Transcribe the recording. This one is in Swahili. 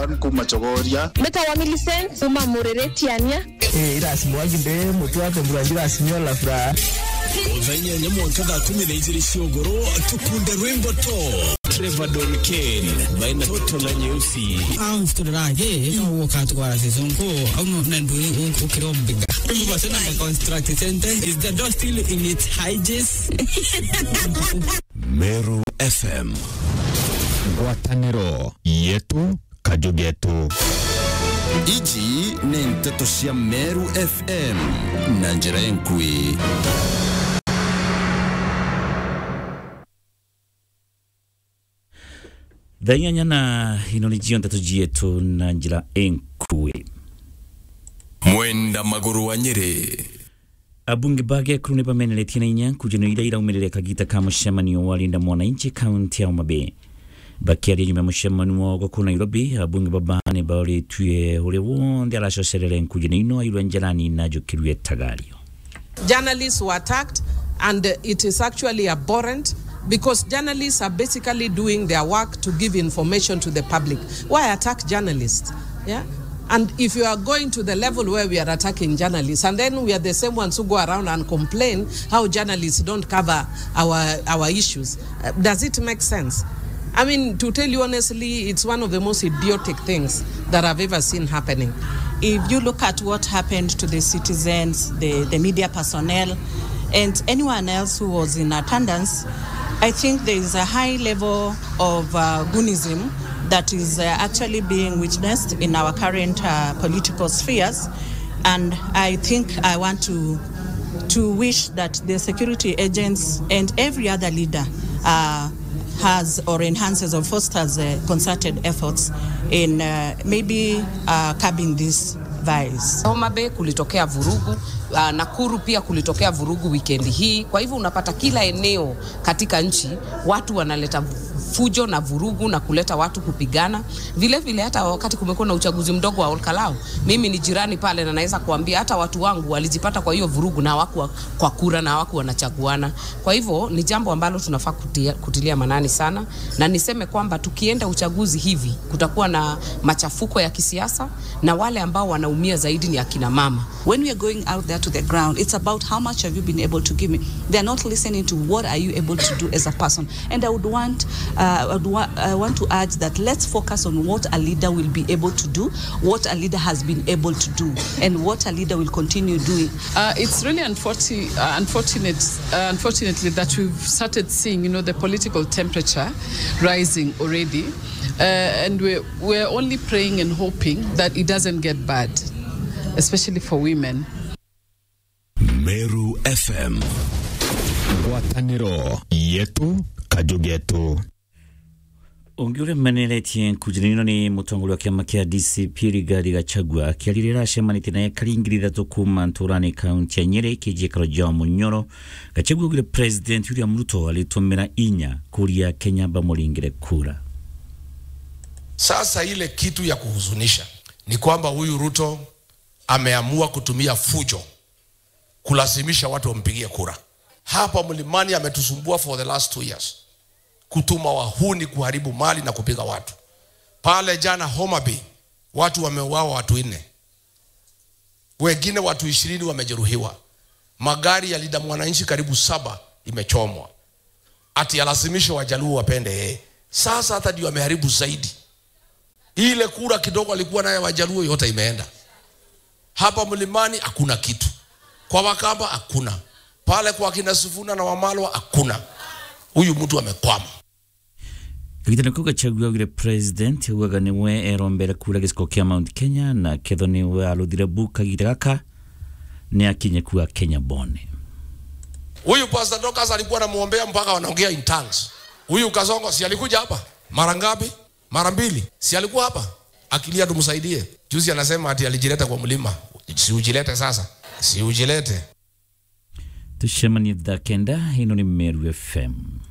kumachogoria metawa Millicent uma mureretiania irasimuwaginde mutu wake mburangira asinyola furaha Venya nyamwanka thaa kumi na igĩrĩ ciogoro tukunde rwimbo to Trevor Don Kane baina toto la nyeusi austurage wokatwara sisonko auno nandu ukirombiga mbasena construct sentence is the door still in its hinges Meru FM ngwatanĩro yetu kajugetu ici nĩ ndeto cia meru fm na njĩra enkui thaa inyanya na ino nĩ cio ndeto cietu na njĩra enkui mwenda magũrũ wa nyĩrĩ abunge ba gekuru nĩ bameneretie na inya kujano ira iraumirire kagita ka mũcemanio wa linda mwananchi kaunti ya Homa Bay bakiaria nyuma ya mũcemanio wao kũu Nairobi abunge baba nĩ baũrĩtue ũrĩa wothe aracocerere nkujano ino airwe njarani na njũkĩrue tagario journalists were attacked and uh, it is actually abhorrent because journalists are basically doing their work to give information to the public why attack journalists yeah and if you are going to the level where we are attacking journalists and then we are the same ones who go around and complain how journalists don't cover our our issues uh, does it make sense I mean, to tell you honestly, it's one of the most idiotic things that I've ever seen happening. if you look at what happened to the citizens, the, the media personnel, and anyone else who was in attendance, I think there is a high level of uh, goonism that is uh, actually being witnessed in our current uh, political spheres. And I think I want to, to wish that the security agents and every other leader uh, has or enhances or fosters uh, concerted efforts in uh, maybe uh, curbing this virus. Homa Bay kulitokea vurugu uh, Nakuru pia kulitokea vurugu wikendi hii. Kwa hivyo unapata kila eneo katika nchi watu wanaleta fujo na vurugu na kuleta watu kupigana. Vile vile hata wakati kumekuwa na uchaguzi mdogo wa Olkalau, mimi ni jirani pale na naweza kuambia hata watu wangu walijipata kwa hiyo vurugu na hawakuwa kwa kura na hawakuwa wanachaguana. Kwa hivyo ni jambo ambalo tunafaa kutia, kutilia manani sana, na niseme kwamba tukienda uchaguzi hivi kutakuwa na machafuko ya kisiasa na wale ambao wanaumia zaidi ni akina mama. When we are going out there to the ground, it's about how much have you been able to give me. They are not listening to what are you able to do as a person. And I would want, uh, I, would wa- I want to urge that let's focus on what a leader will be able to do, what a leader has been able to do, and what a leader will continue doing. Uh, it's really unfortunate, uh, unfortunate, uh, unfortunately, that we've started seeing, you know, the political temperature rising already, uh, and we're, we're only praying and hoping that it doesn't get bad, especially for women. Meru FM ngwatanĩro yetu kajugetu ũngĩ ũrĩa meneretie nkujano ĩno nĩ mũtongoria wa kĩama kĩa DCP Rigathi Gachagua akĩarĩrĩra acemanĩtie na ekari ngiri ithatũ kuma ntũrani kaunti ya Nyeri kĩnjĩkaro ja Munyoro Gachagua augire President William Ruto alitũmĩra inya kũria Kenya bamũringĩre kura Sasa ile kitu ya kuhuzunisha ni kwamba huyu Ruto ameamua kutumia fujo kulazimisha watu wampigie kura. Hapa mlimani ametusumbua for the last two years, kutuma wahuni kuharibu mali na kupiga watu. Pale jana Homa Bay watu wameuawa watu nne, wengine watu ishirini wamejeruhiwa. Magari ya Linda Mwananchi karibu saba imechomwa, ati alazimisha wajaluo wapende yeye. Sasa hata ndio ameharibu zaidi. Ile kura kidogo alikuwa naye wajaluo yote imeenda. Hapa mlimani hakuna kitu, kwa Wakamba hakuna, pale kwa kina Sifuna na Wamalwa hakuna. Huyu mtu amekwama. gagitano kau Gachagua augire President augaga nĩwe erombere kura gĩcigo kĩa Mount Kenya na ketho nĩwe aruthire bu kagita gaka nĩ akinye kuga Kenya bone Huyu Pastor Dorcas alikuwa anamwombea mpaka wanaongea in tongues. Huyu Kasongo si alikuja hapa mara ngapi? Mara mbili. Si alikuwa hapa akilia tumsaidie. Juzi anasema ati alijileta kwa mlima. Si ujilete sasa, si ujilete. tucemanie thaa kenda ĩno nĩ Meru FM